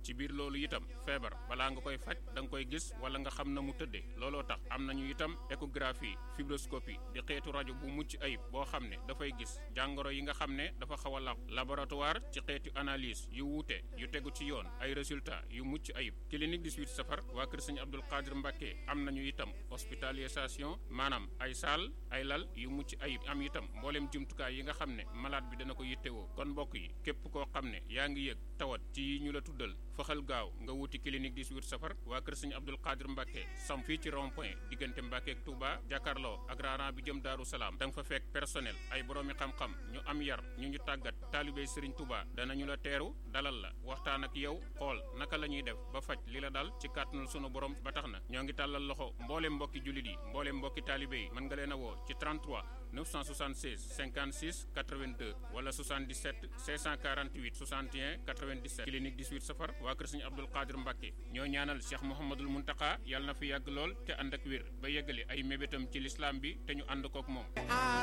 ci biir loolu itam feebar balaa nga koy faj da nga koy gis wala nga xam na mu tëddee looloo tax am nañu itam échographie fibroscopie di xeetu rajo bu mucc ayib boo xam ne dafay gis jàngoro yi nga xam ne dafa xaw a law laboratoire ci xeetu analyse yu wuute yu tegu ci yoon ay résultats yu mucc ayib clinique 18 safar waa kër sëñ Abdul Qadir Mbàkke am nañu itam hospitalisation maanaam ay saal ay lal yu mucc ayib am itam mbooleem jumtukaay yi nga xam ne malade bi dana ko yittewoo kon mbokk yi képp koo xam ne yaa ngi yëg tawat ci yi ñu la tuddal faxal gaaw nga wuti clinique 18 safar waa kër sëñ Abdul Qadir Mbàkke sam fii ci rond point diggante Mbàkke ak Touba jàkkaarloo ak raaraan bi jëm Daaru Salaam da nga fa fekk personnel ay boroomi xam-xam ñu am yar ñu ñu tàggat taalibey Sëriñ Touba danañu la teeru dalal la waxtaan ak yow xool naka la ñuy def ba faj li la dal ci kàttanul sunu borom ba tax na ñoo ngi tàllal loxo mbooleem mbokki jullit yi mbooleem mbokki taalibe yi mën nga leen a woo ci 33 976 56 82 wala 77 648 61 97 clinique 18 safar waa kër sëñ Abdul Qadir Mbàkke ñoo ñaanal Cheikh Mouhamadul Muntaka yàlla na fi yàgg lool te ànd ak wér ba yeggali ay mébétam ci lislaam bi te ñu ànd kook moom